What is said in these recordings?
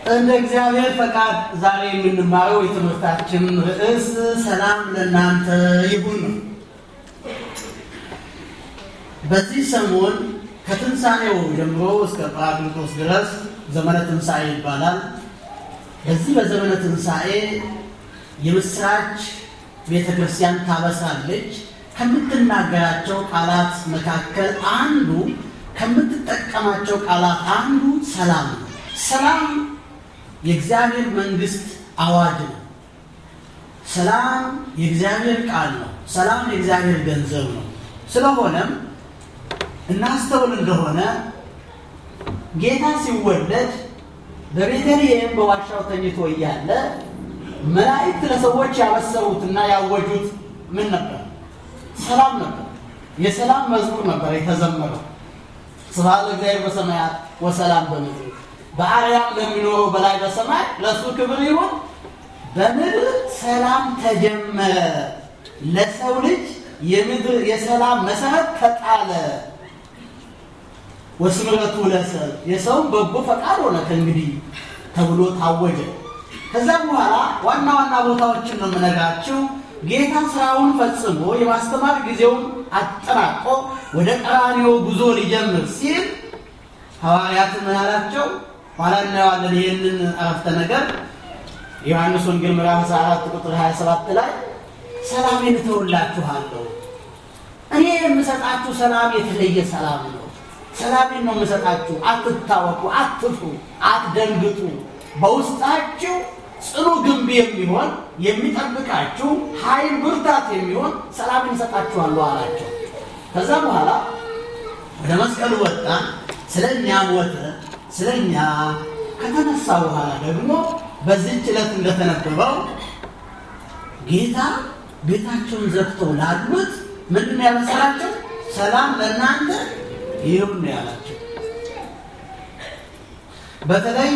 እንደ እግዚአብሔር ፈቃድ ዛሬ የምንማረው የትምህርታችን ርዕስ ሰላም ለእናንተ ይሁን ነው። በዚህ ሰሞን ከትንሣኤው ጀምሮ እስከ ጰራቅሊጦስ ድረስ ዘመነ ትንሣኤ ይባላል። በዚህ በዘመነ ትንሣኤ የምስራች ቤተ ክርስቲያን ታበስራለች። ከምትናገራቸው ቃላት መካከል አንዱ ከምትጠቀማቸው ቃላት አንዱ ሰላም ነው። ሰላም የእግዚአብሔር መንግስት አዋጅ ነው። ሰላም የእግዚአብሔር ቃል ነው። ሰላም የእግዚአብሔር ገንዘብ ነው። ስለሆነም እናስተውል እንደሆነ ጌታ ሲወለድ በቤተልሔም በዋሻው ተኝቶ እያለ መላእክት ለሰዎች ያበሰሩትና ያወጁት ምን ነበር? ሰላም ነበር። የሰላም መዝሙር ነበር የተዘመረው። ስብሐት ለእግዚአብሔር በሰማያት ወሰላም በምድር በአርያም ለሚኖረው በላይ በሰማይ ለእሱ ክብር ይሁን። በምድር ሰላም ተጀመረ፣ ለሰው ልጅ የምድር የሰላም መሰረት ተጣለ። ወስምረቱ ለሰብ የሰውን በጎ ፈቃድ ሆነ ከእንግዲህ ተብሎ ታወጀ። ከዛ በኋላ ዋና ዋና ቦታዎችን ነው የምነግራችሁ። ጌታ ስራውን ፈጽሞ የማስተማር ጊዜውን አጠናቆ ወደ ቀራንዮ ጉዞ ሊጀምር ሲል ሐዋርያት ምን አላቸው? ኋላ እናየዋለን። ይህንን አረፍተ ነገር ዮሐንስ ወንጌል ምዕራፍ 14 ቁጥር 27 ላይ ሰላሜን እተውላችኋለሁ፣ እኔ የምሰጣችሁ ሰላም የተለየ ሰላም ነው። ሰላሜን ነው የምሰጣችሁ፣ አትታወቁ፣ አትፍሩ፣ አትደንግጡ። በውስጣችሁ ጽኑ ግንብ የሚሆን የሚጠብቃችሁ ኃይል ብርታት የሚሆን ሰላምን እሰጣችኋለሁ አላቸው። ከዛ በኋላ ወደ መስቀሉ ወጣ፣ ስለ እኛ ሞተ። ስለ እኛ ከተነሳ በኋላ ደግሞ በዚህች ዕለት እንደተነበበው ጌታ ቤታቸውን ዘግተው ላሉት ምንድን ያበሰራቸው? ሰላም ለእናንተ ይሁን ነው ያላቸው። በተለይ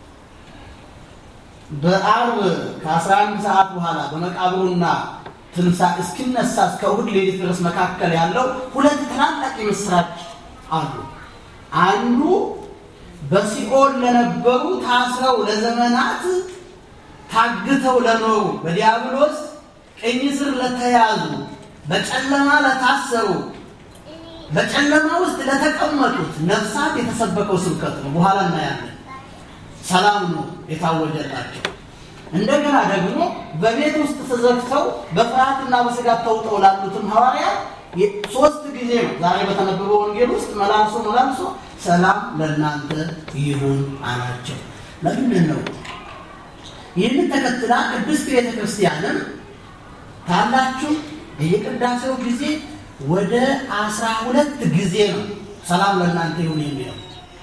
በአርብ ከ11 ሰዓት በኋላ በመቃብሩና ትንሣኤ እስኪነሳ እስከ እሑድ ሌሊት ድረስ መካከል ያለው ሁለት ታላላቅ የምስራች አሉ። አንዱ በሲኦል ለነበሩ ታስረው ለዘመናት ታግተው ለኖሩ በዲያብሎስ ቅኝ ስር ለተያዙ በጨለማ ለታሰሩ በጨለማ ውስጥ ለተቀመጡት ነፍሳት የተሰበከው ስብከት ነው። በኋላ እናያለን። ሰላም ነው የታወጀላቸው። እንደገና ደግሞ በቤት ውስጥ ተዘግተው በፍርሃትና በስጋት ተውጠው ላሉትም ሐዋርያት ሶስት ጊዜ ነው ዛሬ በተነበበው ወንጌል ውስጥ መላልሶ መላልሶ ሰላም ለእናንተ ይሁን አላቸው። ለምንድን ነው ይህንን ተከትላ ቅድስት ቤተ ክርስቲያንም ካላችሁ የቅዳሴው ጊዜ ወደ አስራ ሁለት ጊዜ ነው ሰላም ለእናንተ ይሁን የሚለው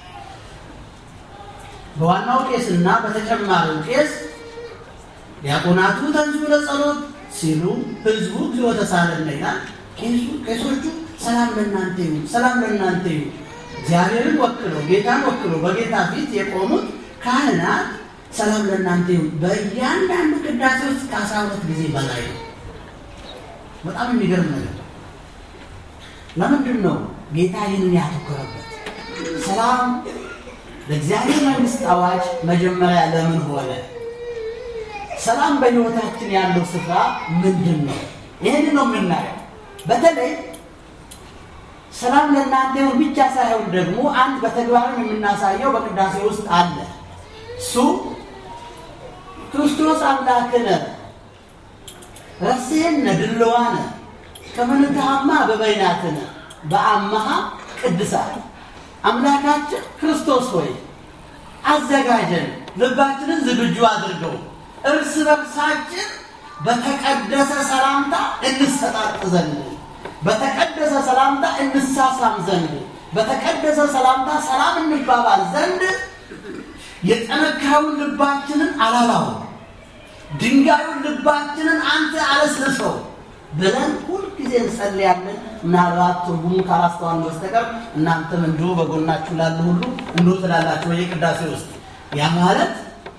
በዋናው ቄስና በተጨማሪው ቄስ ዲያቆናቱ ተንሥኡ ለጸሎት ሲሉ ህዝቡ እግዚኦ ተሳለነ ይላል። ቄሶቹ ሰላም ለእናንተ ይሁን፣ ሰላም ለእናንተ ይሁን። እግዚአብሔርን ወክለው ጌታን ወክለው በጌታ ፊት የቆሙት ካህናት ሰላም ለእናንተ ይሁን በእያንዳንዱ ቅዳሴ ውስጥ ከአስራ ሁለት ጊዜ በላይ ነው። በጣም የሚገርም ነገር። ለምንድን ነው ጌታ ይህንን ያተኮረበት? ሰላም ለእግዚአብሔር መንግስት አዋጅ መጀመሪያ ለምን ሆነ? ሰላም በሕይወታችን ያለው ስፍራ ምንድን ነው? ይህን ነው የምናየው። በተለይ ሰላም ለእናንተ ይሁን ብቻ ሳይሆን ደግሞ አንድ በተግባርም የምናሳየው በቅዳሴ ውስጥ አለ። እሱ ክርስቶስ አምላክነ ረሴነ ድልዋነ ከመንትሃማ በበይናትነ በአመሃ ቅድሳት አምላካችን ክርስቶስ ሆይ አዘጋጀን፣ ልባችንን ዝግጁ አድርገው እርስ በርሳችን በተቀደሰ ሰላምታ እንሰጣጥ ዘንድ በተቀደሰ ሰላምታ እንሳሳም ዘንድ በተቀደሰ ሰላምታ ሰላም እንባባል ዘንድ የጠነካዩን ልባችንን አላላው ድንጋዩን ልባችንን አንተ አለስልሰው ብለን ሁልጊዜ እንጸልያለን። ምናልባት ትርጉሙ ካላስተዋልን በስተቀር እናንተም እንዲሁ በጎናችሁ ላሉ ሁሉ እንዲሁ ትላላችሁ በየቅዳሴ ውስጥ ያ ማለት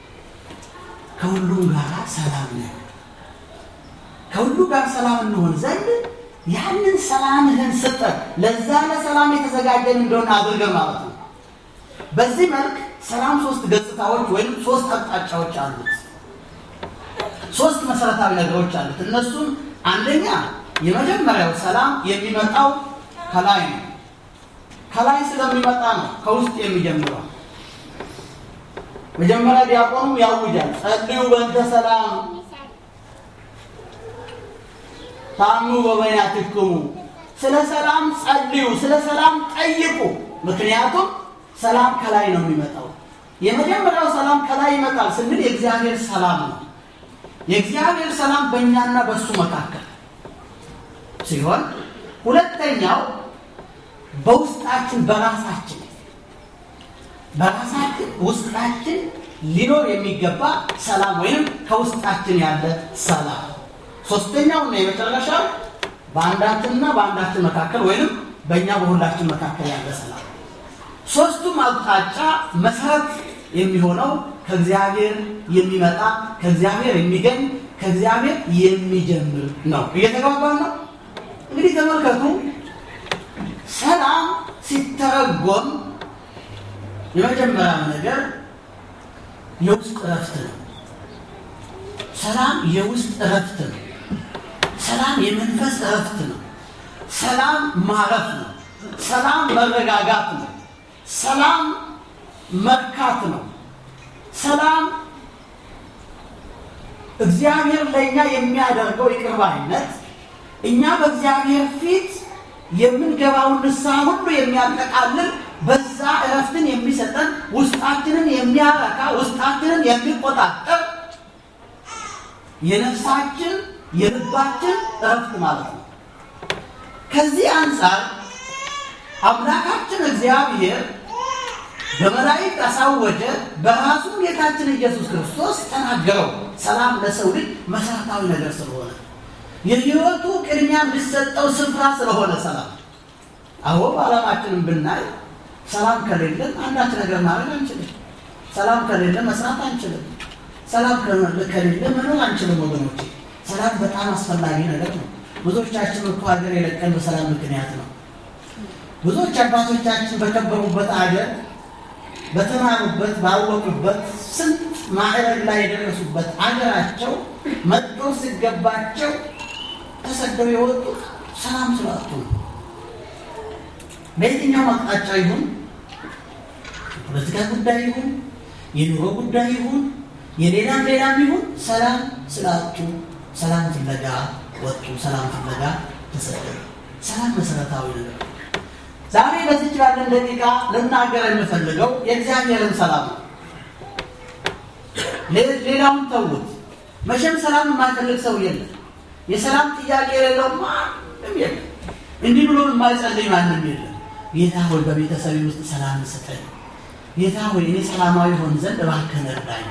ከሁሉም ጋር ሰላም ነን። ከሁሉ ጋር ሰላም እንሆን ዘንድ ያንን ሰላምህን ስጠን፣ ለዛ ለሰላም የተዘጋጀን እንደሆነ አድርገን ማለት ነው። በዚህ መልክ ሰላም ሶስት ገጽታዎች ወይም ሶስት አቅጣጫዎች አሉት። ሶስት መሰረታዊ ነገሮች አሉት። እነሱም አንደኛ የመጀመሪያው ሰላም የሚመጣው ከላይ ነው። ከላይ ስለሚመጣ ነው ከውስጥ የሚጀምረው። መጀመሪያ ዲያቆኑ ያውጃል፣ ጸልዩ በእንተ ሰላም ታሙ በበይናትክሙ፣ ስለ ሰላም ጸልዩ፣ ስለ ሰላም ጠይቁ። ምክንያቱም ሰላም ከላይ ነው የሚመጣው። የመጀመሪያው ሰላም ከላይ ይመጣል ስንል የእግዚአብሔር ሰላም ነው። የእግዚአብሔር ሰላም በእኛና በእሱ መካከል ሲሆን ሁለተኛው በውስጣችን በራሳችን በራሳችን ውስጣችን ሊኖር የሚገባ ሰላም ወይም ከውስጣችን ያለ ሰላም። ሶስተኛውና የመጨረሻው በአንዳችንና በአንዳችን መካከል ወይም በእኛ በሁላችን መካከል ያለ ሰላም። ሶስቱም አቅጣጫ መሰረት የሚሆነው ከእግዚአብሔር የሚመጣ ከእግዚአብሔር የሚገኝ ከእግዚአብሔር የሚጀምር ነው። እየተግባባን ነው። እንግዲህ ተመልከቱ፣ ሰላም ሲተረጎም የመጀመሪያው ነገር የውስጥ እረፍት ነው። ሰላም የውስጥ እረፍት ነው። ሰላም የመንፈስ እረፍት ነው። ሰላም ማረፍ ነው። ሰላም መረጋጋት ነው። ሰላም መርካት ነው። ሰላም እግዚአብሔር ለእኛ የሚያደርገው ይቅር ባይነት እኛ በእግዚአብሔር ፊት የምንገባውን ንስሐ ሁሉ የሚያጠቃልል በዛ እረፍትን የሚሰጠን ውስጣችንን የሚያረካ ውስጣችንን የሚቆጣጠር የነፍሳችን የልባችን እረፍት ማለት ነው። ከዚህ አንጻር አምላካችን እግዚአብሔር በመላእክት አሳወጀ፣ በራሱ ጌታችን ኢየሱስ ክርስቶስ ተናገረው። ሰላም ለሰው ልጅ መሰረታዊ ነገር ስለሆነ የሕይወቱ ቅድሚያ የሚሰጠው ስፍራ ስለሆነ ሰላም አዎ በዓለማችንም ብናይ ሰላም ከሌለን አንዳች ነገር ማድረግ አንችልም። ሰላም ከሌለ መስራት አንችልም። ሰላም ከሌለ መኖር አንችልም። ወገኖቼ ሰላም በጣም አስፈላጊ ነገር ነው። ብዙዎቻችን እኮ ሀገር የለቀን በሰላም ምክንያት ነው። ብዙዎች አባቶቻችን በከበሩበት ሀገር በተማሩበት ባወቁበት ስንት ማዕረግ ላይ የደረሱበት አገራቸው መጥቶ ሲገባቸው ተሰደው የወጡት ሰላም ስላጡ ነው። በየትኛው አቅጣጫ ይሁን የፖለቲካ ጉዳይ ይሁን የኑሮ ጉዳይ ይሁን የሌላም ሌላም ይሁን ሰላም ስላጡ ሰላም ፍለጋ ወጡ። ሰላም ፍለጋ ተሰደዱ። ሰላም መሰረታዊ ነገር ነው። ዛሬ በዚች ባለን ደቂቃ ልናገር የምፈልገው የእግዚአብሔርን ሰላም ነው። ሌላውን ተዉት። መቼም ሰላም የማይፈልግ ሰው የለም። የሰላም ጥያቄ የሌለው ማንም የለም። እንዲህ ብሎ የማይጸልይ ማንም የለም። ጌታ ሆይ በቤተሰብ ውስጥ ሰላም ስጠኝ፣ ጌታ ሆይ እኔ ሰላማዊ ሆን ዘንድ እባክህን እርዳኝ።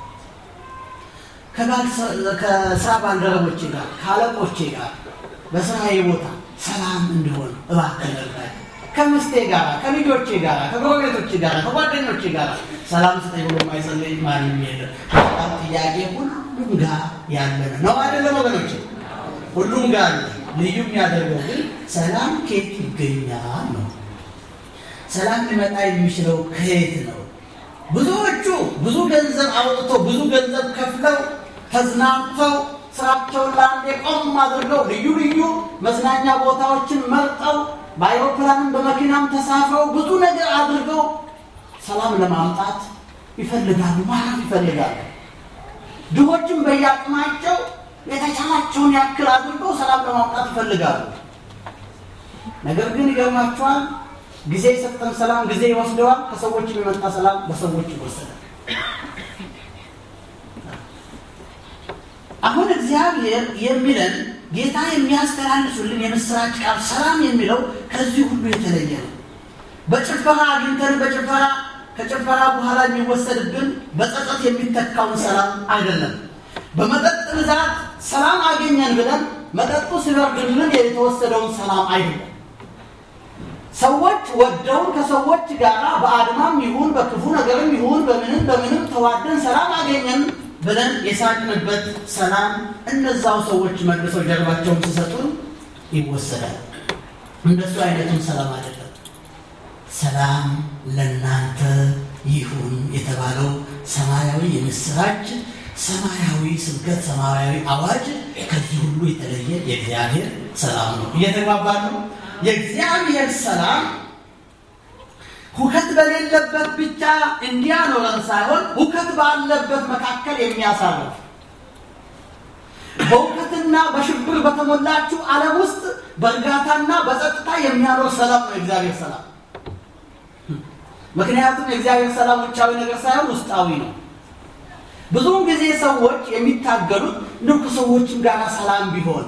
ከስራ ባልደረቦቼ ጋር ከአለቆቼ ጋር በስራዬ ቦታ ሰላም እንዲሆን እባክህን እርዳኝ። ከምስቴ ጋር ከልጆቼ ጋር ከጎረቤቶቼ ጋር ከጓደኞቼ ጋር ሰላም ስጠኝ ብሎ የማይጸልይ ማንም የለም። ሰላም ጥያቄ ሁሉም ጋር ያለ ነው አይደለም ወገኖች? ሁሉም ጋር አለ። ልዩ የሚያደርገው ግን ሰላም ከየት ይገኛል ነው። ሰላም ሊመጣ የሚችለው ከየት ነው? ብዙዎቹ ብዙ ገንዘብ አውጥተው ብዙ ገንዘብ ከፍለው ተዝናንተው ስራቸውን ለአንዴ ቆም አድርገው ልዩ ልዩ መዝናኛ ቦታዎችን መርጠው በአይሮፕላንም በመኪናም ተሳፍረው ብዙ ነገር አድርገው ሰላም ለማምጣት ይፈልጋሉ፣ ማረፍ ይፈልጋሉ። ድሆችም በየአቅማቸው የተቻላቸውን ያክል አድርገው ሰላም ለማምጣት ይፈልጋሉ። ነገር ግን ይገርማቸዋል፣ ጊዜ የሰጠን ሰላም ጊዜ ይወስደዋል። ከሰዎች የሚመጣ ሰላም በሰዎች ይወሰዳል። አሁን እግዚአብሔር የሚለን ጌታ የሚያስተላልፉልን የምስራች ቃል ሰላም የሚለው ከዚህ ሁሉ የተለየ ነው። በጭፈራ አግኝተን በጭፈራ ከጭፈራ በኋላ የሚወሰድብን በጸጸት የሚተካውን ሰላም አይደለም። በመጠጥ ብዛት ሰላም አገኘን ብለን መጠጡ ሲበርድልን የተወሰደውን ሰላም አይደለም። ሰዎች ወደውን ከሰዎች ጋር በአድማም ይሁን በክፉ ነገርም ይሁን በምንም በምንም ተዋደን ሰላም አገኘን ብለን የሳቅንበት ሰላም እነዛው ሰዎች መልሰው ጀርባቸውን ሲሰጡን ይወሰዳል። እንደሱ አይነቱን ሰላም አይደለም። ሰላም ለእናንተ ይሁን የተባለው ሰማያዊ የምስራች ሰማያዊ ስብከት ሰማያዊ አዋጅ ከዚህ ሁሉ የተለየ የእግዚአብሔር ሰላም ነው። እየተግባባን ነው። የእግዚአብሔር ሰላም ሁከት በሌለበት ብቻ እንዲያኖረን ሳይሆን ሁከት ባለበት መካከል የሚያሳርፍ በሁከትና በሽብር በተሞላችው ዓለም ውስጥ በእርጋታና በጸጥታ የሚያኖር ሰላም ነው የእግዚአብሔር ሰላም። ምክንያቱም የእግዚአብሔር ሰላም ውጫዊ ነገር ሳይሆን ውስጣዊ ነው። ብዙውን ጊዜ ሰዎች የሚታገሉት እንደው ከሰዎችም ጋር ሰላም ቢሆን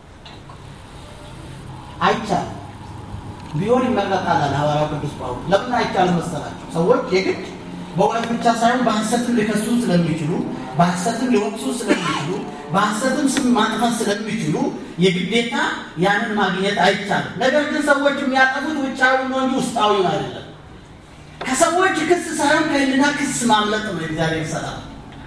አይቻልም። ቢሆን ይመረጣል አለ ሐዋርያው ቅዱስ ጳውሎስ። ለምን አይቻልም መሰላቸው? ሰዎች የግድ በእውነት ብቻ ሳይሆን በሐሰትም ሊከሱ ስለሚችሉ፣ በሐሰትም ሊወቅሱ ስለሚችሉ፣ በሐሰትም ስም ማጥፋት ስለሚችሉ የግዴታ ያንን ማግኘት አይቻልም። ነገር ግን ሰዎች የሚያጠፉት ውጫዊ ነው እንጂ ውስጣዊውን አይደለም። ከሰዎች ክስ ሳይሆን ከህሊና ክስ ማምለጥ ነው የእግዚአብሔር ሰላም።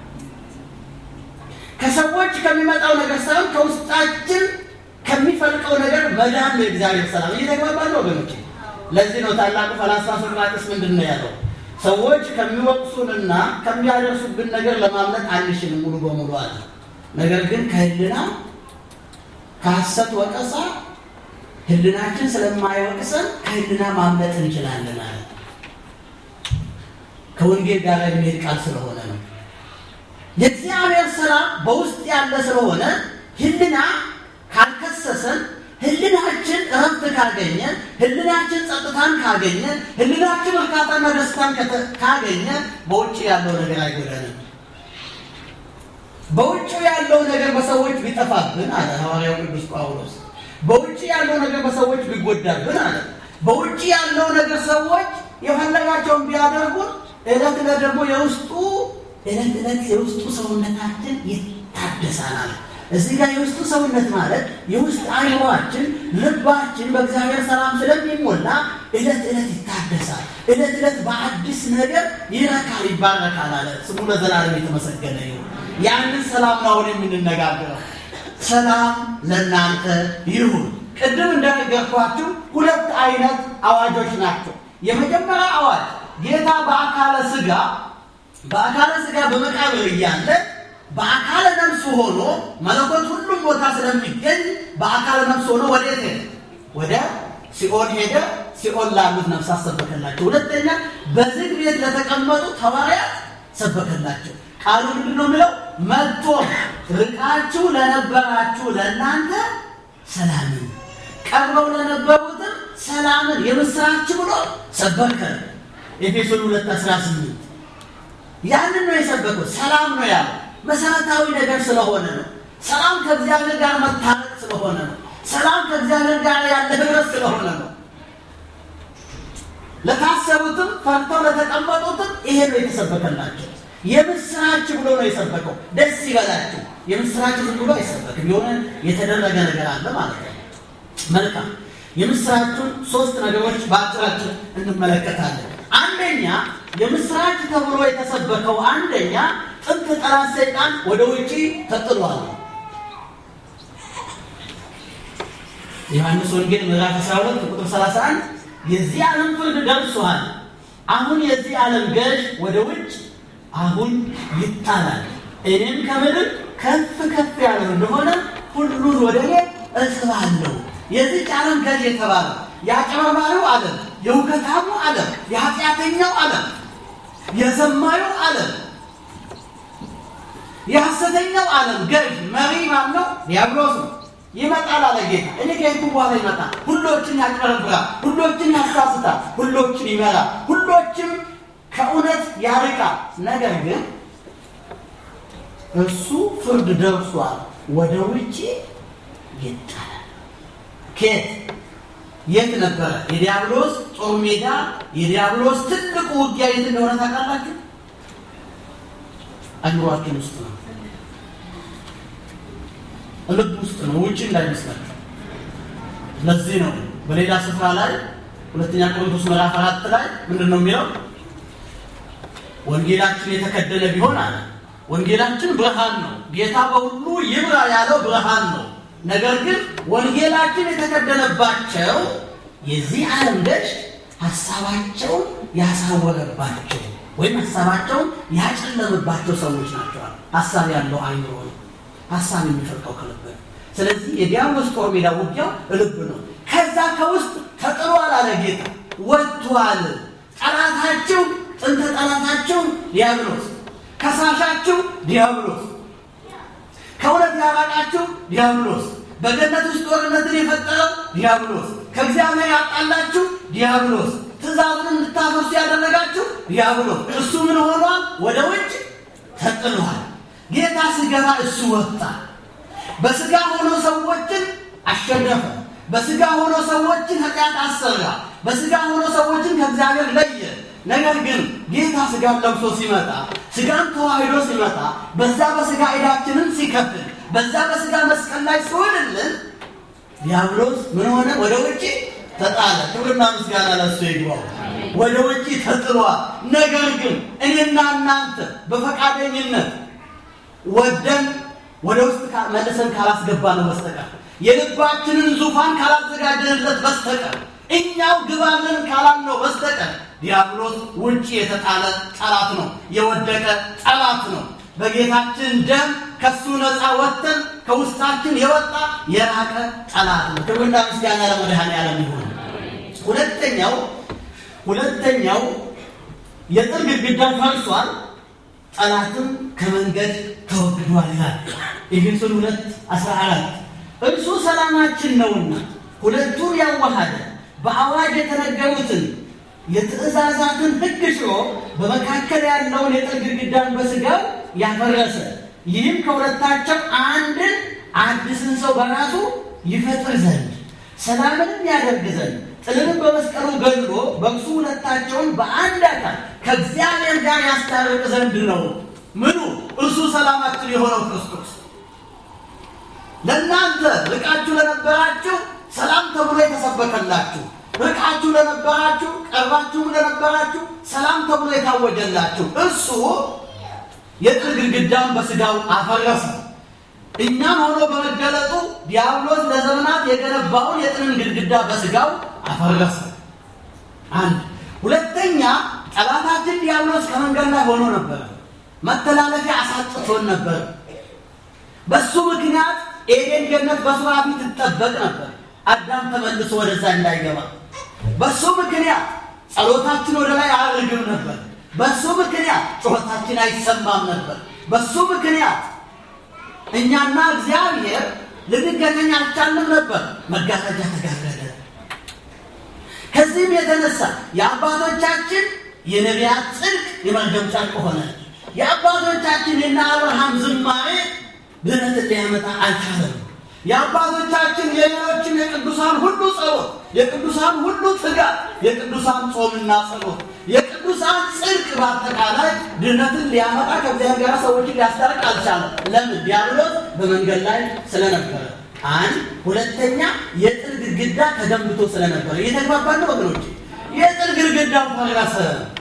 ከሰዎች ከሚመጣው ነገር ሳይሆን ከውስጣችን ከሚፈልቀው ነገር መዳን ነው የእግዚአብሔር ሰላም። እየተግባባን ነው ወገኖች። ለዚህ ነው ታላቁ ፈላስፋ ሶቅራጥስ ምንድን ነው ያለው? ሰዎች ከሚወቅሱንና ከሚያደርሱብን ነገር ለማምለጥ አንችልም ሙሉ በሙሉ አለ። ነገር ግን ከህልና ከሐሰት ወቀሳ ህልናችን ስለማይወቅሰን ከህልና ማምለጥ እንችላለን አለ። ከወንጌል ጋር የሚሄድ ቃል ስለሆነ ነው። የእግዚአብሔር ሰላም በውስጥ ያለ ስለሆነ ህልና ካልከሰሰን ህልናችን እረፍት ካገኘ ህልናችን ጸጥታን ካገኘ ህልናችን እርካታና ደስታን ካገኘ በውጭ ያለው ነገር አይጎዳንም። በውጭ ያለው ነገር በሰዎች ቢጠፋብን አለ ሐዋርያው ቅዱስ ጳውሎስ፣ በውጭ ያለው ነገር በሰዎች ቢጎዳብን አለ፣ በውጭ ያለው ነገር ሰዎች የፈለጋቸውን ቢያደርጉን እለት እለት ደግሞ የውስጡ እለት እለት የውስጡ ሰውነታችን ይታደሳል አለ። እዚህ ጋር የውስጡ ሰውነት ማለት የውስጥ አይምሯችን ልባችን በእግዚአብሔር ሰላም ስለሚሞላ እለት እለት ይታደሳል። እለት እለት በአዲስ ነገር ይረካል፣ ይባረካል አለ። ስሙ ለዘላለም የተመሰገነ ይሁን። ያንን ሰላም ነው አሁን የምንነጋገረው። ሰላም ለእናንተ ይሁን። ቅድም እንደነገርኳችሁ ሁለት አይነት አዋጆች ናቸው። የመጀመሪያ አዋጅ ጌታ በአካለ ስጋ በአካለ ስጋ በመቃብር እያለ በአካለ ነፍስ ሆኖ መለኮት ሁሉም ቦታ ስለሚገኝ በአካለ ነፍስ ሆኖ ወዴት ሄደ? ወደ ሲኦል ሄደ። ሲኦል ላሉት ነፍሳት ሰበከላቸው። ሁለተኛ በዝግ ቤት ለተቀመጡት ሐዋርያት ሰበከላቸው። ቃሉ ምንድን ነው የሚለው? መጥቶ ርቃችሁ ለነበራችሁ ለእናንተ ሰላምን፣ ቀርበው ለነበሩትም ሰላምን የምስራች ብሎ ሰበከ። ኤፌሶን 2 18 ያንን ነው የሰበከው። ሰላም ነው ያለው መሰረታዊ ነገር ስለሆነ ነው። ሰላም ከእግዚአብሔር ጋር መታረቅ ስለሆነ ነው። ሰላም ከእግዚአብሔር ጋር ያለ ህብረት ስለሆነ ነው። ለታሰሩትም ፈርተው ለተቀመጡትም ይሄ ነው የተሰበከላቸው። የምስራች ብሎ ነው የሰበከው። ደስ ይበላችሁ። የምስራች ዝም ብሎ አይሰበክም። የሆነ የተደረገ ነገር አለ ማለት ነው። መልካም የምስራቹን ሶስት ነገሮች በአጭራችን እንመለከታለን። አንደኛ የምስራች ተብሎ የተሰበከው አንደኛ ጥንት ጠላት ሰይጣን ወደ ውጪ ተጥሏል። ዮሐንስ ወንጌል ምዕራፍ 12 ቁጥር 31 የዚህ ዓለም ፍርድ ደርሷል፣ አሁን የዚህ ዓለም ገዥ ወደ ውጭ አሁን ይጣላል፣ እኔም ከምድር ከፍ ከፍ ያለው እንደሆነ ሁሉን ወደ እኔ እስባለሁ። የዚች ዓለም ገዥ የተባለ የአጭበርባሪው ዓለም፣ የውከታሙ ዓለም፣ የኃጢአተኛው ዓለም፣ የዘማዩ ዓለም የሐሰተኛው ዓለም ገዥ መሪ ማን ነው? ዲያብሎስ ነው። ይመጣል አለ ጌታ። እኔ ከሄድኩ በኋላ ይመጣል። ሁሎችን ያጭበረብራል፣ ሁሎችን ያሳስታል፣ ሁሎችን ይመራል፣ ሁሎችም ከእውነት ያርቃል። ነገር ግን እሱ ፍርድ ደርሷል፣ ወደ ውጭ ይጣላል። ኬት የት ነበረ? የዲያብሎስ ጦር ሜዳ፣ የዲያብሎስ ትልቁ ውጊያ የት እንደሆነ ታውቃላችሁ? አእምሯችን ውስጥ ነው፣ ልብ ውስጥ ነው፣ ውጭ እንዳይመስላችሁ። ለዚህ ነው በሌላ ስፍራ ላይ ሁለተኛ ቆሮንቶስ ምዕራፍ አራት ላይ ምንድን ነው የሚለው? ወንጌላችን የተከደነ ቢሆን አለ። ወንጌላችን ብርሃን ነው። ጌታ በሁሉ ይብራ ያለው ብርሃን ነው። ነገር ግን ወንጌላችን የተከደነባቸው የዚህ ዓለም ገዥ ሀሳባቸውን ያሳወረባቸው ወይም ሀሳባቸውን ያጨለምባቸው ሰዎች ናቸዋል። ሀሳብ ያለው አይምሮ ነው። ሀሳብ የሚፈልቀው ከልብ ነው። ስለዚህ የዲያብሎስ ጦር ሜዳ ውጊያው ልብ ነው። ከዛ ከውስጥ ተጥሏል አለ ጌታ፣ ወጥቷል። ጠላታችሁ ጥንተ ጠላታችሁ ዲያብሎስ፣ ከሳሻችሁ ዲያብሎስ፣ ከእውነት ያራቃችሁ ዲያብሎስ፣ በገነት ውስጥ ጦርነትን የፈጠረው ዲያብሎስ፣ ከእግዚአብሔር ያጣላችሁ ዲያብሎስ፣ ትእዛዙን እንድታፈርሱ ያደረጋችሁ ዲያብሎስ። እሱ ምን ሆኗል? ወደ ውጭ ተጥሏል። ጌታ ሲገባ እሱ ወጣ። በስጋ ሆኖ ሰዎችን አሸነፈ። በስጋ ሆኖ ሰዎችን ኃጢአት አሰራ። በስጋ ሆኖ ሰዎችን ከእግዚአብሔር ለየ። ነገር ግን ጌታ ስጋን ለብሶ ሲመጣ ስጋን ተዋህዶ ሲመጣ በዛ በስጋ ዕዳችንን ሲከፍል በዛ በስጋ መስቀል ላይ ሲሆንልን ዲያብሎስ ምን ሆነ? ወደ ውጭ ተጣለ። ክብርና ምስጋና ለሱ ይግባው። ወደ ውጭ ተጥሏል። ነገር ግን እኔና እናንተ በፈቃደኝነት ወደን ወደ ውስጥ መልሰን ካላስገባ ነው በስተቀር የልባችንን ዙፋን ካላዘጋጀንለት በስተቀር እኛው ግባልን ካላልነው በስተቀር ዲያብሎስ ውጭ የተጣለ ጠላት ነው፣ የወደቀ ጠላት ነው። በጌታችን ደም ከሱ ነፃ ወጥተን ከውስጣችን የወጣ የራቀ ጠላት ነው። ክብርና ምስጋና ለመድኃኔዓለም ይሁን። ሁለተኛው ሁለተኛው የጥል ግድግዳ ፈርሷል፣ ጠላትም ከመንገድ ተወግዷል ይላል ኤፌሶን ሁለት አስራ አራት እርሱ ሰላማችን ነውና ሁለቱን ያዋሃደ በአዋጅ የተነገሩትን የትእዛዛትን ሕግ ሽሮ በመካከል ያለውን የጥል ግድግዳን በሥጋው ያፈረሰ ይህም ከሁለታቸው አንድን አዲስን ሰው በራሱ ይፈጥር ዘንድ ሰላምንም ያደርግ ዘንድ ጥልንም በመስቀሉ ገድሎ በእርሱ ሁለታቸውን በአንድ አካል ከእግዚአብሔር ጋር ያስታርቅ ዘንድ ነው። ምኑ? እርሱ ሰላማችን የሆነው ክርስቶስ ለእናንተ ርቃችሁ ለነበራችሁ ሰላም ተብሎ የተሰበከላችሁ፣ ርቃችሁ ለነበራችሁ ቀርባችሁም ለነበራችሁ ሰላም ተብሎ የታወጀላችሁ እሱ የጥል ግድግዳን በሥጋው አፈረሰ። እኛም ሆኖ በመገለጡ ዲያብሎስ ለዘመናት የገነባውን የጥልን ግድግዳ በሥጋው አፈረሰ። አንድ ሁለተኛ፣ ጠላታችን ዲያብሎስ ከመንገድ ላይ ሆኖ ነበር። መተላለፊያ አሳጥቶን ነበር። በሱ ምክንያት ኤዴን ገነት በሱራ ፊት ትጠበቅ ነበር። አዳም ተመልሶ ወደዛ እንዳይገባ። በሱ ምክንያት ጸሎታችን ወደ ላይ አያርግም ነበር። በሱ ምክንያት ጩኸታችን አይሰማም ነበር። በሱ ምክንያት እኛና እግዚአብሔር ልንገናኝ አልቻልንም ነበር። መጋረጃ ተጋረደ። ከዚህም የተነሳ የአባቶቻችን የነቢያት ጽድቅ የመርገም ጨርቅ ሆነ። የአባቶቻችን የነ አብርሃም ዝማሬ ድነትን ሊያመጣ አልቻለም። የአባቶቻችን የሌሎችም የቅዱሳን ሁሉ ጸሎት፣ የቅዱሳን ሁሉ ትጋት፣ የቅዱሳን ጾምና ጸሎት፣ የቅዱሳን ጽድቅ በአጠቃላይ ድነትን ሊያመጣ ከእግዚአብሔር ጋር ሰዎችን ሊያስታርቅ አልቻለም። ለምን? ዲያብሎስ በመንገድ ላይ ስለነበረ። አንድ ሁለተኛ፣ የጥል ግድግዳ ተገንብቶ ስለነበረ። እየተግባባን ነው ወገኖች? የጥል ግድግዳ ፈረሰ።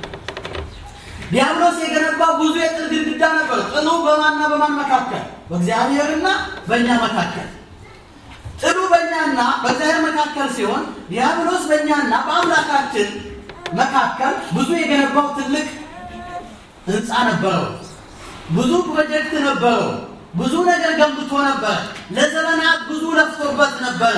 ዲያብሎስ የገነባው ብዙ የጥል ግድግዳ ነበር። ጥሉ በማንና በማን መካከል? በእግዚአብሔርና በእኛ መካከል። ጥሉ በእኛና በእግዚአብሔር መካከል ሲሆን ዲያብሎስ በእኛና በአምላካችን መካከል ብዙ የገነባው ትልቅ ሕንፃ ነበረው። ብዙ ፕሮጀክት ነበረው። ብዙ ነገር ገንብቶ ነበረ። ለዘመናት ብዙ ለፍቶበት ነበረ።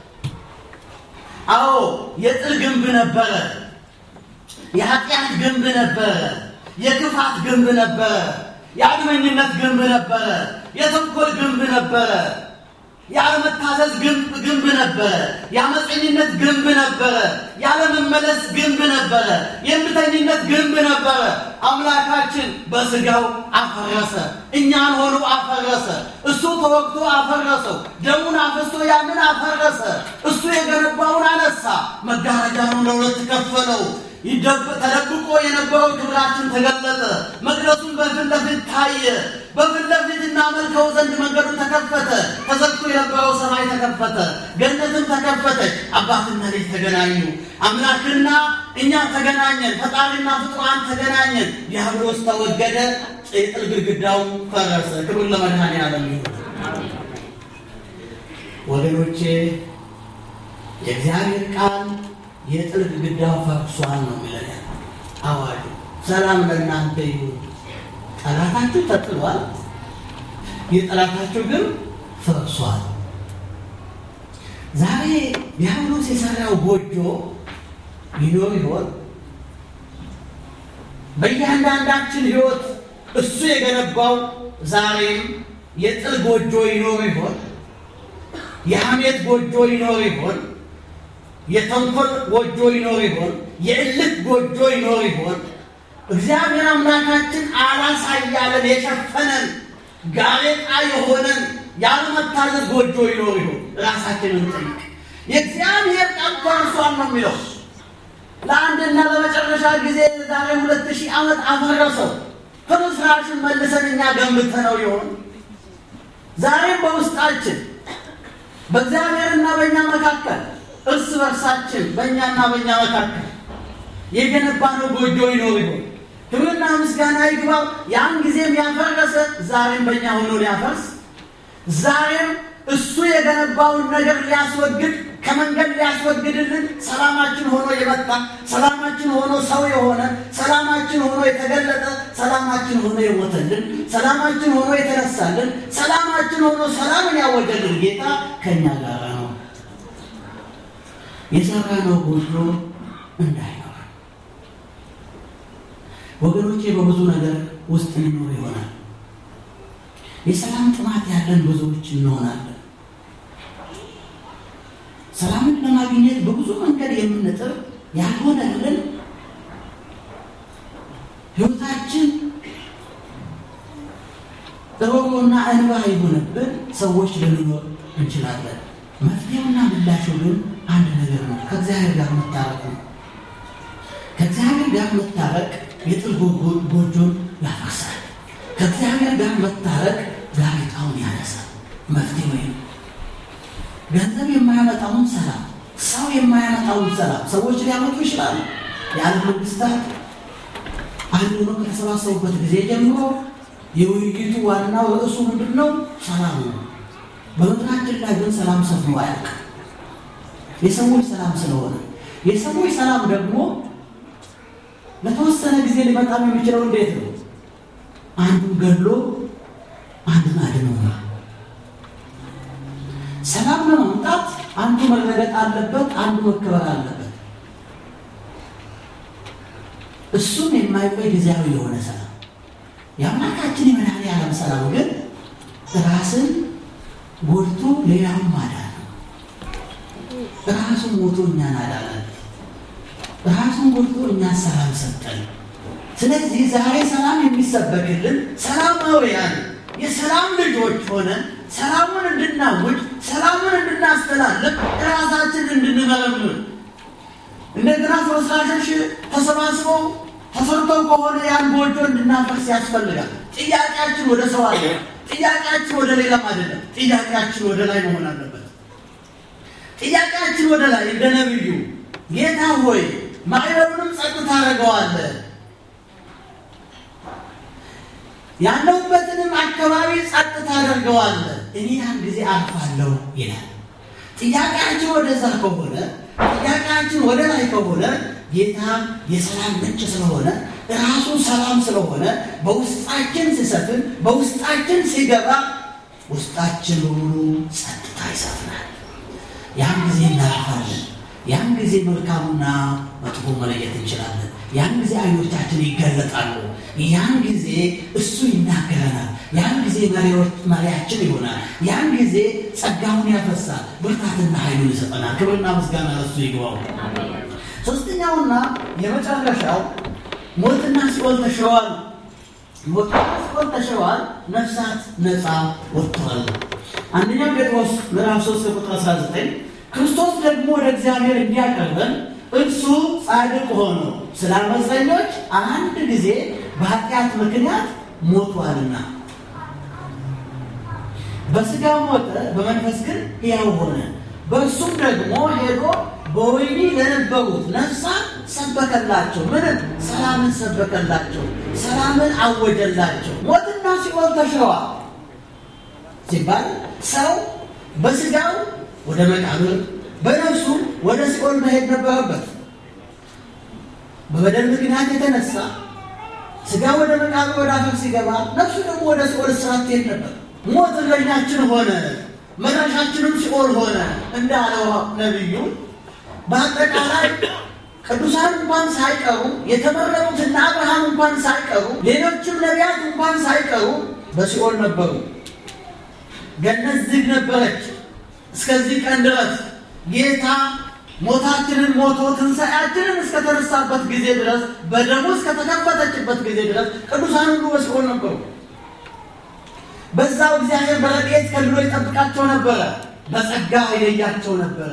አዎ የጥል ግንብ ነበረ። የኃጢአት ግንብ ነበረ። የክፋት ግንብ ነበረ። የአድመኝነት ግንብ ነበረ። የተንኮል ግንብ ነበረ። ያለመታዘዝ ግንብ ነበረ። የአመፀኝነት ግንብ ነበረ። ያለመመለስ ግንብ ነበረ። የእምቢተኝነት ግንብ ነበረ። አምላካችን በስጋው አፈረሰ። እኛን ሆኖ አፈረሰ። እሱ ተወግቶ አፈረሰው። ደሙን አፍስቶ ያንን አፈረሰ። እሱ የገነባውን አነሳ። መጋረጃውን ለሁለት ከፈለው። ተደብቆ የነበረው ክብራችን ተገለጠ። መቅደሱን በፊት ለፊት ታየ። በፊት ለፊት እናመልከው ዘንድ መንገዱ ተከፈተ። ተዘግቶ የነበረው ሰማይ ተከፈተ። ገነትም ተከፈተች። አባትና ልጅ ተገናኙ። አምላክና እኛ ተገናኘን። ፈጣሪና ፍጡራን ተገናኘን። ዲያብሎስ ተወገደ። የጥል ግድግዳው ፈረሰ። ክብር ለመድኃኔዓለም ይሁን። ወገኖቼ የእግዚአብሔር ቃል የጥል ግድግዳው ፈርሷል ነው የሚለን። አዋጁ ሰላም ለእናንተ ይሁን። ጠላታችሁ ተጥሏል፣ የጠላታችሁ ግን ፈርሷል። ዛሬ ዲያብሎስ የሰራው ጎጆ ይኖር ይሆን? በእያንዳንዳችን ሕይወት እሱ የገነባው ዛሬም የጥል ጎጆ ይኖር ይሆን? የሐሜት ጎጆ ይኖር ይሆን? የተንኮል ጎጆ ይኖር ይሆን? የእልክ ጎጆ ይኖር ይሆን? እግዚአብሔር አምላካችን አላሳያለን የሸፈነን ጋሬጣ የሆነን ያለመታዘዝ ጎጆ ይኖር ይሆን? ራሳችንን ጠይቅ። የእግዚአብሔር ቃል ተርሷል ነው የሚለው። ለአንድና ለመጨረሻ ጊዜ ዛሬ ሁለት ሺህ ዓመት አፈረሰው። ፍርስራሽን መልሰን እኛ ገንብተነው ይሆን? ዛሬም በውስጣችን በእግዚአብሔርና በእኛ መካከል እርስ በርሳችን በእኛና በእኛ መካከል የገነባነው ጎጆ ይኖር ይሆን? ክብርና ምስጋና ይግባው። ያን ጊዜም ያፈረሰ ዛሬም በእኛ ሆኖ ሊያፈርስ ዛሬም እሱ የገነባውን ነገር ሊያስወግድ ከመንገድ ሊያስወግድልን ሰላማችን ሆኖ የመጣ ሰላማችን ሆኖ ሰው የሆነ ሰላማችን ሆኖ የተገለጠ ሰላማችን ሆኖ የሞተልን ሰላማችን ሆኖ የተነሳልን ሰላማችን ሆኖ ሰላምን ያወጀልን ጌታ ከእኛ ጋር ነው። የሰራነው ጎጆ እንዳይኖር ወገኖቼ፣ በብዙ ነገር ውስጥ እንኖር ይሆናል። የሰላም ጥማት ያለን ብዙዎች እንሆናለን። ሰላምን ለማግኘት በብዙ መንገድ የምንጥር ያልሆነልን ሕይወታችን ሮሮና እንባ የሆነብን ሰዎች ልንኖር እንችላለን። መፍትሄውና ምላሹ ግን አንድ ነገር ነው፣ ከእግዚአብሔር ጋር መታረቅ ነው። ከእግዚአብሔር ጋር መታረቅ የጥል ጎጆን ያፈርሳል። ከእግዚአብሔር ጋር መታረቅ ጋሬጣውን ያነሳል። መፍትሄ ወይም ገንዘብ የማያመጣውን ሰላም፣ ሰው የማያመጣውን ሰላም ሰዎች ሊያመጡ ይችላሉ። የዓለም መንግስታት አንድ ሆነው ከተሰባሰቡበት ጊዜ ጀምሮ የውይይቱ ዋናው ርዕሱ ምንድን ነው? ሰላም ነው። በምድራችን ላይ ግን ሰላም ሰፍኖ አያውቅም። የሰዎች ሰላም ስለሆነ የሰዎች ሰላም ደግሞ ለተወሰነ ጊዜ ሊመጣም የሚችለው እንዴት ነው? አንዱን ገድሎ አንዱን አድኖ ነው። ሰላም ለማምጣት አንዱ መረገጥ አለበት፣ አንዱ መከበር አለበት። እሱም የማይቆይ ጊዜያዊ የሆነ ሰላም የአምላካችን የመድኃኔዓለም ሰላም ግን ራስን ጎድቶ ሌላውን ማዳን ነው። ራሱን ሞቶ እኛን አዳነን። ራሱን ጎድቶ እኛን ሰላም ሰጠን። ስለዚህ ዛሬ ሰላም የሚሰበክልን ሰላማውያን የሰላም ልጆች ሆነን ሰላሙን እንድናውጅ ሰላሙን እንድናስተላልፍ ራሳችን እንድንመረምር እንደገና ፍርስራሾች ተሰባስበው ተሰርተው ከሆነ ያን ጎጆ እንድናፈርስ ያስፈልጋል። ጥያቄያችን ወደ ሰው አለ። ጥያቄያችን ወደ ሌላም አይደለም። ጥያቄያችን ወደ ላይ መሆን አለበት። ጥያቄያችን ወደ ላይ እንደ ነቢዩ ጌታ ሆይ ማዕበሉንም ጸጥ ታደርገዋለህ ያለሁበትንም አካባቢ ጸጥ ታደርገዋለህ፣ እኔ ያን ጊዜ አርፋለሁ ይላል። ጥያቄያችን ወደዛ ከሆነ ጥያቄያችን ወደ ላይ ከሆነ ጌታ የሰላም ምንጭ ስለሆነ ራሱ ሰላም ስለሆነ በውስጣችን ሲሰፍን በውስጣችን ሲገባ ውስጣችን በሙሉ ጸጥታ ይሰፍናል። ያን ጊዜ እናርፋለን። ያን ጊዜ መልካሙና መጥፎ መለየት እንችላለን። ያን ጊዜ አይኖቻችን ይገለጣሉ። ያን ጊዜ እሱ ይናገረናል። ያን ጊዜ መሪያችን ይሆናል። ያን ጊዜ ጸጋውን ያፈሳል፣ ብርታትና ኃይሉን ይሰጠናል። ክብርና ምስጋና ለሱ ይግባው። ሶስተኛውና የመጨረሻው ሞትና ሲኦል ተሽረዋል። ሞትና ሲኦል ተሽረዋል፣ ነፍሳት ነፃ ወጥተዋል። አንደኛው ጴጥሮስ ምዕራፍ 3 ቁጥር 19 ክርስቶስ ደግሞ ወደ እግዚአብሔር እንዲያቀርበን እርሱ ጻድቅ ሆኖ ስለ አመፀኞች አንድ ጊዜ በኃጢአት ምክንያት ሞቷልና በሥጋ ሞተ፣ በመንፈስ ግን ሕያው ሆነ። በእርሱም ደግሞ ሄዶ በወህኒ ለነበሩት ነፍሳት ሰበከላቸው። ምንም ሰላምን ሰበከላቸው፣ ሰላምን አወጀላቸው። ሞትና ሲኦል ተሽረዋል ሲባል ሰው በሥጋው ወደ መቃብር በነፍሱ ወደ ሲኦል መሄድ ነበረበት። በበደል ምክንያት የተነሳ ስጋ ወደ መቃብር ወደ አፈር ሲገባ ነፍሱ ደግሞ ወደ ሲኦል እስራት ትሄድ ነበር። ሞት እረኛችን ሆነ፣ መድረሻችንም ሲኦል ሆነ እንዳለው ነቢዩ በአጠቃላይ ቅዱሳን እንኳን ሳይቀሩ የተመረጡትና አብርሃም እንኳን ሳይቀሩ ሌሎችም ነቢያት እንኳን ሳይቀሩ በሲኦል ነበሩ። ገነት ዝግ ነበረች። እስከዚህ ቀን ድረስ ጌታ ሞታችንን ሞቶ ትንሣኤያችንን እስከተነሳበት ጊዜ ድረስ በደሙ እስከተከፈተችበት ጊዜ ድረስ ቅዱሳን ሁሉ በሲኦል ነበሩ። በዛው እግዚአብሔር በረድኤት ከልሎ ይጠብቃቸው ነበረ፣ በጸጋ ይለያቸው ነበረ።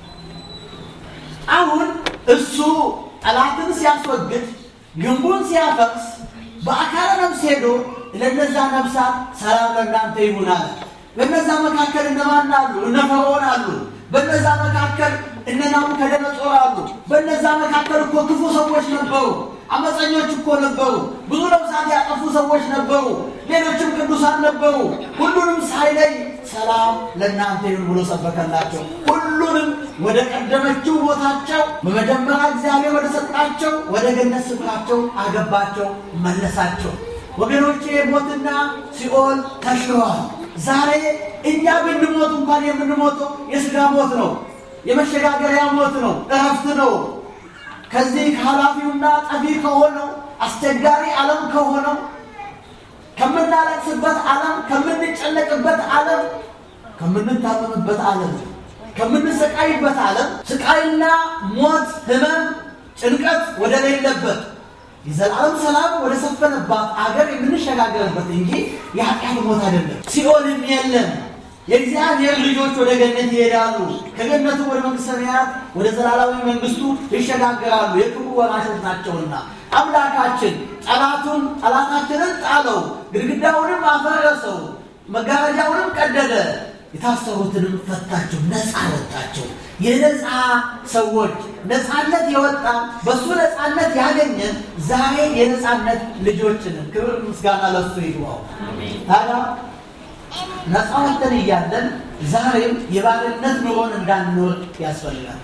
አሁን እሱ ጠላትን ሲያስወግድ ግንቡን ሲያፈርስ በአካለ ነፍስ ሄዶ ለነዛ ነፍሳት ሰላም ለእናንተ ይሁን አለ። በነዛ መካከል እነማን አሉ? እነ ፈርዖን አሉ። በነዛ መካከል እነ ናቡከደነጾር አሉ። በነዛ መካከል እኮ ክፉ ሰዎች ነበሩ። አመፀኞች እኮ ነበሩ። ብዙ ነፍሳት ያጠፉ ሰዎች ነበሩ። ሌሎችም ቅዱሳን ነበሩ። ሁሉንም ሳይለይ ሰላም ለእናንተ ይሁን ብሎ ሰበከላቸው። ሁሉንም ወደ ቀደመችው ቦታቸው በመጀመሪያ እግዚአብሔር ወደ ሰጣቸው ወደ ገነት ስፍራቸው አገባቸው፣ መለሳቸው። ወገኖቼ ሞትና ሲኦል ተሽረዋል። ዛሬ እኛ ብንሞት እንኳን የምንሞተው የሥጋ ሞት ነው። የመሸጋገሪያ ሞት ነው። እረፍት ነው። ከዚህ ከኃላፊውና ጠፊ ከሆነው አስቸጋሪ ዓለም ከሆነው ከምናለቅስበት ዓለም ከምንጨነቅበት ዓለም ከምንታመምበት ዓለም ከምንሰቃይበት ዓለም ስቃይና ሞት፣ ሕመም፣ ጭንቀት ወደ ሌለበት የዘላለም ሰላም ወደ ሰፈነባት አገር የምንሸጋገርበት እንጂ የኃጢአት ሞት አይደለም። ሲኦልም የለም። የእግዚአብሔር ልጆች ወደ ገነት ይሄዳሉ። ከገነቱ ወደ መንግሥተ ሰማያት ወደ ዘላለማዊ መንግስቱ ይሸጋገራሉ። የክብሩ ወራሾች ናቸውና አምላካችን ጠላቱን ጠላታችንን ጣለው፣ ግድግዳውንም አፈረሰው፣ መጋረጃውንም ቀደደ፣ የታሰሩትንም ፈታቸው፣ ነፃ ወጣቸው። የነፃ ሰዎች ነፃነት የወጣ በእሱ ነፃነት ያገኘን ዛሬ የነፃነት ልጆችንን ክብር ምስጋና ለሱ ይግባው። ታዲያ ነፃ ወጥተን እያለን ዛሬም የባርነት ኑሮን እንዳንኖር ያስፈልጋል።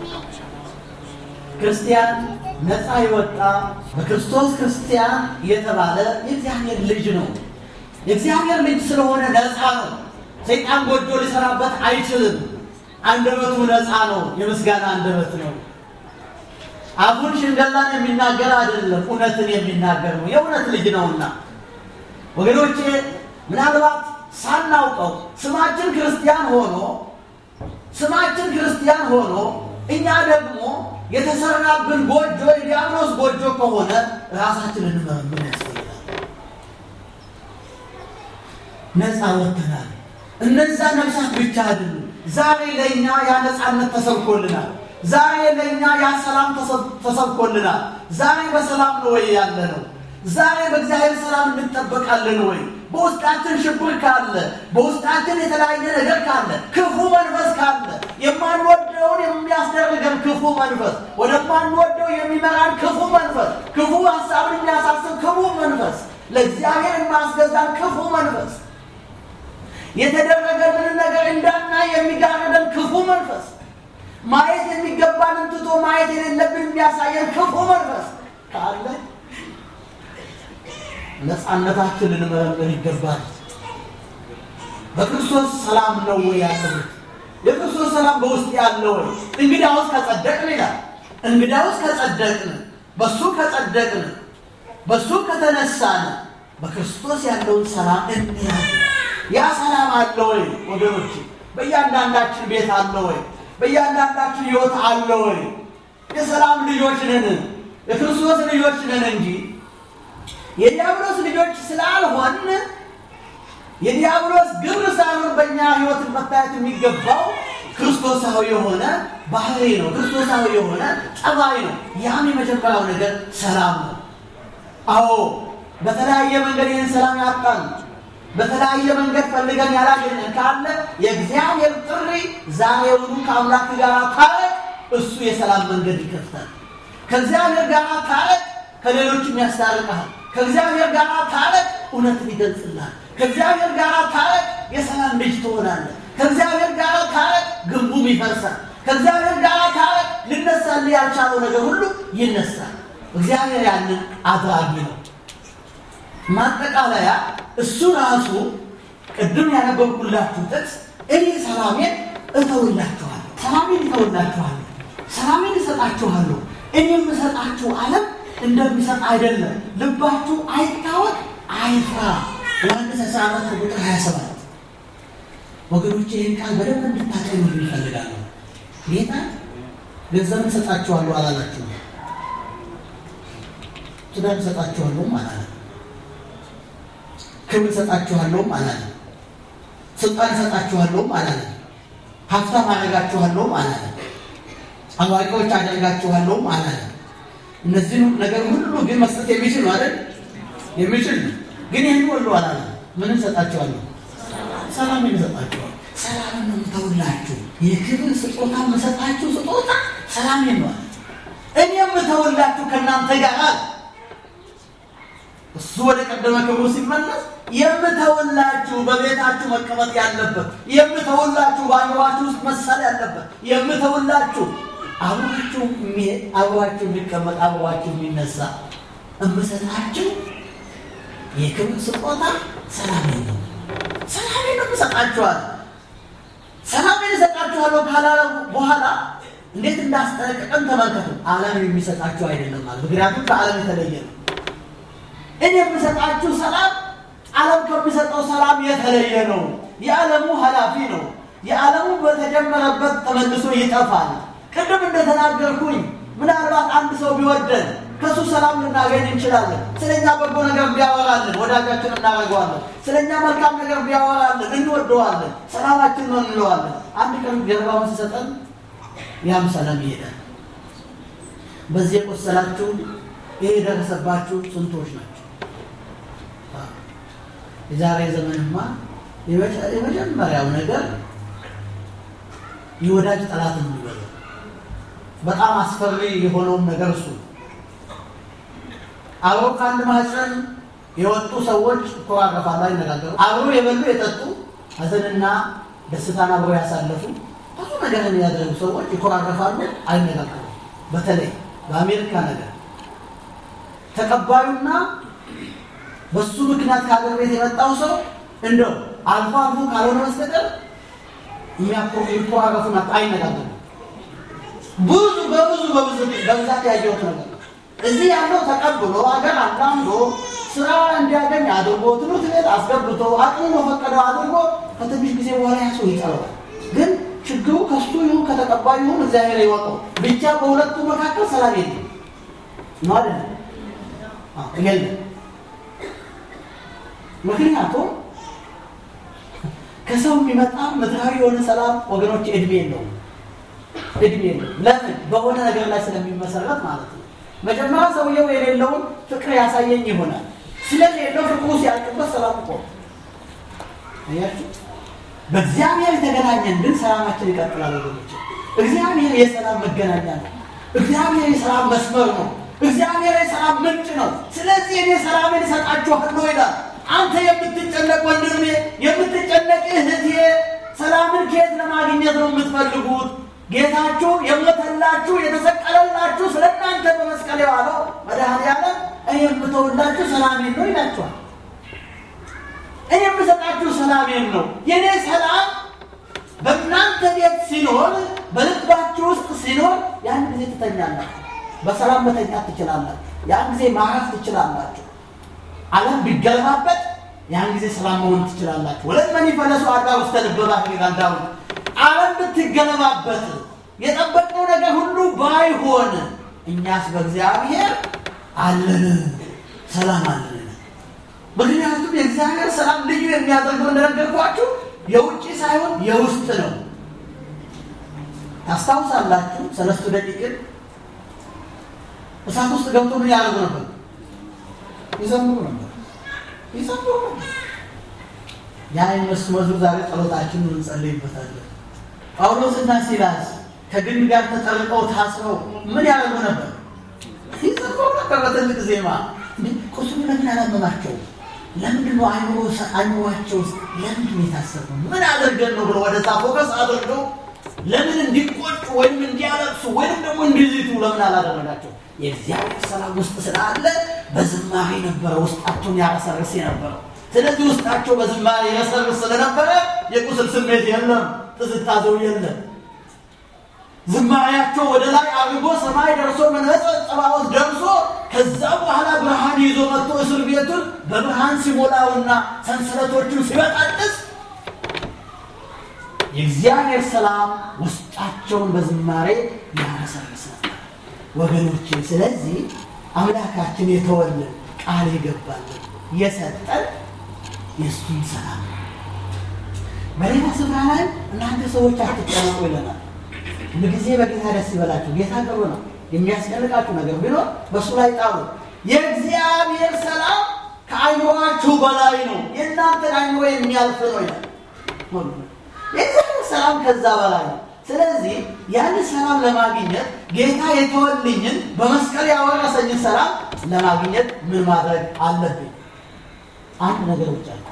ክርስቲያን ነፃ የወጣ በክርስቶስ ክርስቲያን የተባለ የእግዚአብሔር ልጅ ነው። የእግዚአብሔር ልጅ ስለሆነ ነፃ ነው። ሰይጣን ጎጆ ሊሰራበት አይችልም። አንደበቱ ነፃ ነው። የምስጋና አንደበት ነው። አፉን ሽንገላን የሚናገር አይደለም፣ እውነትን የሚናገር ነው። የእውነት ልጅ ነውና ወገኖቼ ምናልባት ሳናውቀው ስማችን ክርስቲያን ሆኖ ስማችን ክርስቲያን ሆኖ እኛ ደግሞ የተሰራብን ጎጆ የዲያብሎስ ጎጆ ከሆነ ራሳችንን እንመረምር ያስፈልጋል። ነፃ ወጥተናል። እነዛ ነፍሳት ብቻ አይደሉም። ዛሬ ለእኛ ያ ነፃነት ተሰብኮልናል። ዛሬ ለእኛ ያ ሰላም ተሰብኮልናል። ዛሬ በሰላም ነው ወይ ያለ ነው? ዛሬ በእግዚአብሔር ሰላም እንጠበቃለን ወይ? በውስጣችን ሽብር ካለ፣ በውስጣችን የተለያየ ነገር ካለ፣ ክፉ መንፈስ ካለ፣ የማንወደውን የሚያስደርገን ክፉ መንፈስ፣ ወደማንወደው የሚመራን ክፉ መንፈስ፣ ክፉ ሀሳብን የሚያሳስብ ክፉ መንፈስ፣ ለእግዚአብሔር የማያስገዛን ክፉ መንፈስ፣ የተደረገልንን ነገር እንዳናይ የሚጋርደን ክፉ መንፈስ፣ ማየት የሚገባንን ትቶ ማየት የሌለብን የሚያሳየን ክፉ መንፈስ ካለ ነፃነታችን ልንመረምር ይገባል። በክርስቶስ ሰላም ነው ወይ ያለሁት? የክርስቶስ ሰላም በውስጥ ያለ ወይ? እንግዳውስ ከጸደቅን ይላል። እንግዳውስ ከጸደቅን፣ በሱ ከጸደቅን፣ በሱ ከተነሳን በክርስቶስ ያለውን ሰላም እንያዝ። ያ ሰላም አለ ወይ ወገኖች? በእያንዳንዳችን ቤት አለ ወይ? በእያንዳንዳችን ሕይወት አለ ወይ? የሰላም ልጆች ነን፣ የክርስቶስ ልጆች ነን እንጂ የዲያብሎስ ልጆች ስላልሆን የዲያብሎስ ግብር ሳይሆን በእኛ ሕይወት መታየት የሚገባው ክርስቶሳዊ የሆነ ባህሪ ነው። ክርስቶሳዊ የሆነ ጠባይ ነው። ያም የመጀመሪያው ነገር ሰላም ነው። አዎ በተለያየ መንገድ ይህን ሰላም ያጣን፣ በተለያየ መንገድ ፈልገን ያላገኘን ካለ የእግዚአብሔር ጥሪ ዛሬውኑ ከአምላክ ጋር ታረቅ። እሱ የሰላም መንገድ ይከፍታል። ከእግዚአብሔር ጋር ታረቅ፣ ከሌሎችም ያስታርቅሃል። ከእግዚአብሔር ጋር ታረቅ፣ እውነትን ይገልጽልሃል። ከእግዚአብሔር ጋር ታረቅ፣ የሰላም ልጅ ትሆናለህ። ከእግዚአብሔር ጋር ታረቅ፣ ግንቡም ይፈርሳል። ከእግዚአብሔር ጋር ታረቅ፣ ልነሳልህ ያልቻለው ነገር ሁሉ ይነሳል። እግዚአብሔር ያንን አድራጊ ነው። ማጠቃለያ እሱ ራሱ ቅድም ያነበብኩላችሁ ጥቅስ እኔ ሰላሜን እተውላችኋለሁ፣ ሰላሜን እተውላችኋለሁ፣ ሰላሜን እሰጣችኋለሁ። እኔ የምሰጣችሁ ዓለም እንደሚሰጥ አይደለም። ልባችሁ አይታወቅ፣ አይፍራ። ዮሐንስ 14 ቁጥር 27 ወገኖች ይህን ቃል በደንብ እንድታቀኙ ይፈልጋለሁ። ጌታ ገንዘብ እሰጣችኋለሁ አላላችሁ፣ ትዳር እሰጣችኋለሁም አላለም፣ ክብር እሰጣችኋለሁም አላለም፣ ስልጣን እሰጣችኋለሁም አላለም፣ ሀብታም አደርጋችኋለሁም አላለም፣ አዋቂዎች አደርጋችኋለሁም አላለም። እነዚህ ነገር ሁሉ ግን መስጠት የሚችል ነው አይደል? የሚችል ነው። ግን ይህን ሁሉ አላለም። ምን እሰጣችኋለሁ? ሰላም እሰጣችኋለሁ። ሰላም ነው የምተውላችሁ። የክብር ስጦታ የምሰጣችሁ ስጦታ ሰላም ነው። እኔ የምተውላችሁ ከእናንተ ጋር አለ። እሱ ወደ ቀደመ ክብሩ ሲመለስ የምተውላችሁ በቤታችሁ መቀመጥ ያለበት የምተውላችሁ በአእምሯችሁ ውስጥ መሳል ያለበት የምተውላችሁ አብሯችሁ የሚሄድ አብሯችሁ የሚቀመጥ አብሯችሁ የሚነሳ እምሰጣችሁ የክብር ስጦታ ሰላሜን ነው። ሰላሜን ነው እሰጣችኋለሁ። ሰላሜን እሰጣችኋለሁ ካላለ በኋላ እንዴት እንዳስጠነቀቀን ተመልከቱ። ዓለም የሚሰጣችሁ አይደለም ማለት ምክንያቱም ከዓለም የተለየ ነው። እኔ የምሰጣችሁ ሰላም ዓለም ከሚሰጠው ሰላም የተለየ ነው። የዓለሙ ኃላፊ ነው። የዓለሙ በተጀመረበት ተመልሶ ይጠፋል። ቅድም እንደተናገርኩኝ ምናልባት አንድ ሰው ቢወደን ከእሱ ሰላም ልናገኝ እንችላለን። ስለኛ በጎ ነገር ቢያወራልን ወዳጃችን እናደርገዋለን። ስለኛ መልካም ነገር ቢያወራልን እንወደዋለን። ሰላማችን ነው እንለዋለን። አንድ ቀን ገለባውን ሲሰጠን ያም ሰላም ይሄዳል። በዚህ የቆሰላችሁ ይህ የደረሰባችሁ ስንቶች ናቸው? የዛሬ ዘመንማ የመጀመሪያው ነገር የወዳጅ ጠላት የሚበለው በጣም አስፈሪ የሆነውን ነገር እሱ አብረው ከአንድ ማህፀን የወጡ ሰዎች ይኮራረፋሉ፣ አይነጋገሩ። አብረው የበሉ የጠጡ ሐዘንና ደስታን አብረው ያሳለፉ ብዙ ነገር የሚያደርጉ ሰዎች ይኮራረፋሉ፣ አይነጋገሩ። በተለይ በአሜሪካ ነገር ተቀባዩና በሱ ምክንያት ከሀገር ቤት የመጣው ሰው እንደው አልፎ አልፎ ካልሆነ በስተቀር የሚኮራረፉ አይነጋገሩ። ብዙ በብዙ በብዙ በብዛት ያየሁት ነገር እዚህ ያለው ተቀብሎ ሀገር አላምዶ ስራ እንዲያገኝ አድርጎ ትምህርት ቤት አስገብቶ አቅሙ በፈቀደው አድርጎ ከትንሽ ጊዜ በኋላ ያ ሰው ይጠለዋል። ግን ችግሩ ከሱ ይሁን ከተቀባዩ ይሁን እግዚአብሔር ይወቀው። ብቻ በሁለቱ መካከል ሰላም የለም ማለት ነው የለም። ምክንያቱም ከሰው የሚመጣ ምድራዊ የሆነ ሰላም ወገኖች እድሜ የለውም እድሜ የለውም። ለምን? በሆነ ነገር ላይ ስለሚመሰረት ማለት ነው። መጀመሪያ ሰውየው የሌለውን ፍቅር ያሳየኝ ይሆናል። ስለሌለው ፍቅሩ ሲያልቅበት ሰላም እኮ አያችሁ። በእግዚአብሔር የተገናኘን ግን ሰላማችን ይቀጥላል ወገኖች። እግዚአብሔር የሰላም መገናኛ ነው። እግዚአብሔር የሰላም መስመር ነው። እግዚአብሔር የሰላም ምንጭ ነው። ስለዚህ እኔ ሰላሜን እሰጣችኋለሁ ይላል። አንተ የምትጨነቅ ወንድሜ፣ የምትጨነቅ እህቴ ሰላምን ከየት ለማግኘት ነው የምትፈልጉት? ጌታችሁ የሞተላችሁ የተሰቀለላችሁ ስለ እናንተ በመስቀል የዋለው መድኃኔዓለም እኔ የምተውላችሁ ሰላሜን ነው ይላችኋል። እኔ የምሰጣችሁ ሰላሜን ነው። የእኔ ሰላም በእናንተ ቤት ሲኖር፣ በልባችሁ ውስጥ ሲኖር ያን ጊዜ ትተኛላችሁ። በሰላም መተኛት ትችላላችሁ። ያን ጊዜ ማረፍ ትችላላችሁ። ዓለም ቢገለባበት ያን ጊዜ ሰላም መሆን ትችላላችሁ። ወለት መኒ ፈለሱ አዳ ውስተ ልበ ባሕር ይላል ዳዊት። ዓለም ብትገለባበት የጠበቅነው ነገር ሁሉ ባይሆን እኛስ በእግዚአብሔር አለን፣ ሰላም አለን። ምክንያቱም የእግዚአብሔር ሰላም ልዩ የሚያደርገው እንደነገርኳችሁ የውጭ ሳይሆን የውስጥ ነው። ታስታውሳላችሁ ሰለስቱ ደቂቅን እሳት ውስጥ ገብቶ ምን ያደርጉ ነበር? ይዘምሩ ነበር። ይዘምሩ ነበር። ያ መዝሙር ዛሬ ጸሎታችንን እንጸልይበታለን። ጳውሎስና ሲላስ ከግንድ ጋር ተጠርቀው ታስረው ምን ያደርጉ ነበር? ይዘምሩ ነበር በትልቅ ዜማ። ቁስሉ ለምን አላመማቸው? ለምንድን ነው አይምሯቸው ውስጥ ለምንድን ነው የታሰረው? ምን አድርገን ነው ብሎ ወደዛ ፎከስ አድርገው ለምን እንዲቆጩ ወይም እንዲያለቅሱ ወይም ደግሞ እንዲዝቱ ለምን አላደረጋቸው? የእግዚአብሔር ሰላም ውስጥ ስላለ በዝማሬ ነበረ ውስጣቸውን ያረሰርስ የነበረው። ስለዚህ ውስጣቸው በዝማሬ ያረሰርስ ስለነበረ የቁስል ስሜት የለም፣ ጥዝጣዜው የለም። ዝማሬያቸው ወደ ላይ አድርጎ ሰማይ ደርሶ መንበረ ጸባዖት ደርሶ ከዛ በኋላ ብርሃን ይዞ መጥቶ እስር ቤቱን በብርሃን ሲሞላውና ሰንሰለቶቹን ሲበጣጥስ የእግዚአብሔር ሰላም ውስጣቸውን በዝማሬ ያረሰርስ ነበር ወገኖቼ። ስለዚህ አምላካችን የተወልን ቃል የገባልን የሰጠን የእሱን ሰላም በሌላ ስፍራ ላይ እናንተ ሰዎች አትጨነቁ ይለናል። ሁልጊዜ በጌታ ደስ ይበላችሁ። ጌታ ቅርብ ነው። የሚያስጨንቃችሁ ነገር ቢኖር በእሱ ላይ ጣሉ። የእግዚአብሔር ሰላም ከአይምሯችሁ በላይ ነው፣ የእናንተን አይምሮ የሚያልፍ ነው ይላል። የእግዚአብሔር ሰላም ከዛ በላይ ነው። ስለዚህ ያን ሰላም ለማግኘት ጌታ የተወልኝን በመስቀል ያወረሰኝን ሰላም ለማግኘት ምን ማድረግ አለብኝ? አንድ ነገር ብቻ ነው።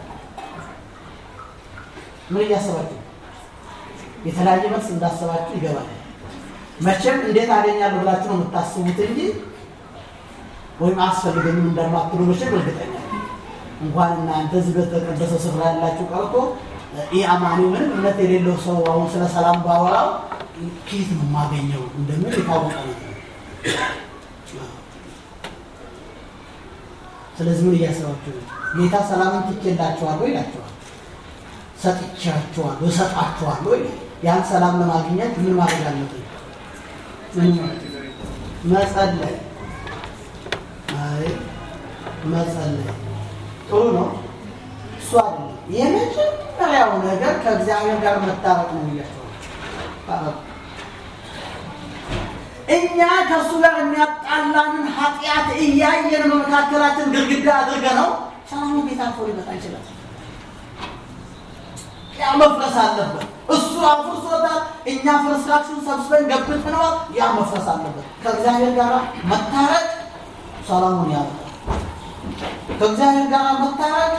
ምን እያሰባችሁ የተለያየ መልስ እንዳሰባችሁ ይገባል። መቼም እንዴት አገኛለሁ ብላችሁ ነው የምታስቡት እንጂ ወይም አስፈልገኝም እንደማትሉ መቼም እርግጠኛ ነኝ። እንኳን እናንተ እዚህ በተቀደሰ ስፍራ ያላችሁ ቀርቶ ይህ አማኒ ምንም እምነት የሌለው ሰው አሁን ስለ ሰላም ባወራው ከየት ነው የማገኘው እንደምን የታወቀ ነገር። ስለዚህ ምን እያሰባችሁ ነው? ጌታ ሰላምን ትቼላችኋለሁ ይላችኋል። ሰጥቻችኋለሁ፣ እሰጣችኋለሁ ይላል። ያን ሰላም ለማግኘት ምን ማድረግ አለብን? መጸለይ። አይ መጸለይ ጥሩ ነው። እሱ አይደለም የመጀመሪያው ነገር ከእግዚአብሔር ጋር መታረቅ ነው ብያቸዋለሁ። እኛ ከእሱ ጋር የሚያጣላንን ኃጢአት እያየን በመካከላችን ግድግዳ አድርገ ነው ሰላሙ ቤት አልፎ ሊመጣ ይችላል። ያ መፍረስ አለበት። እሱ አፍርሶታል። እኛ ፍርስራሹን ሰብስበን ገብተነዋል። ያ መፍረስ አለበት። ከእግዚአብሔር ጋር መታረቅ ሰላሙን ያመጣል። ከእግዚአብሔር ጋር መታረቅ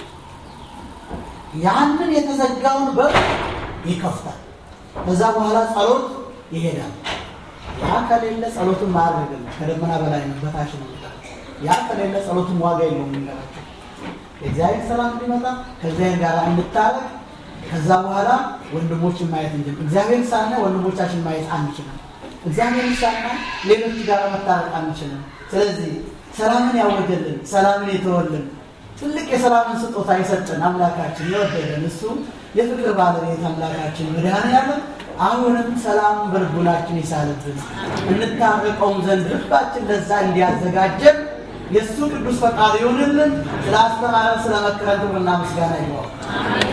ያንን የተዘጋውን በር ይከፍታል። ከዛ በኋላ ጸሎት ይሄዳል። ያ ከሌለ ጸሎትን ማድረግ ነው። ከደመና በላይ ነው፣ በታች ነው። ያ ከሌለ ጸሎትን ዋጋ የለውም። የሚገራቸው የእግዚአብሔር ሰላም እንዲመጣ ከእግዚአብሔር ጋር እንታረቅ። ከዛ በኋላ ወንድሞችን ማየት እንችል። እግዚአብሔር ሳና ወንድሞቻችን ማየት አንችልም። እግዚአብሔር ሳና ሌሎች ጋር መታረቅ አንችልም። ስለዚህ ሰላምን ያወጀልን ሰላምን የተወልን ትልቅ የሰላምን ስጦታ የሰጠን አምላካችን የወደደን እሱ የፍቅር ባለቤት አምላካችን መድኃኔዓለም አሁንም ሰላም በልቡናችን ይሳልብን እንታረቀውም ዘንድ ልባችን ለዛ እንዲያዘጋጀን የእሱ ቅዱስ ፈቃድ ይሆንልን። ስለ አስተማረን ስለ መከረን ክብርና ምስጋና ይግባው።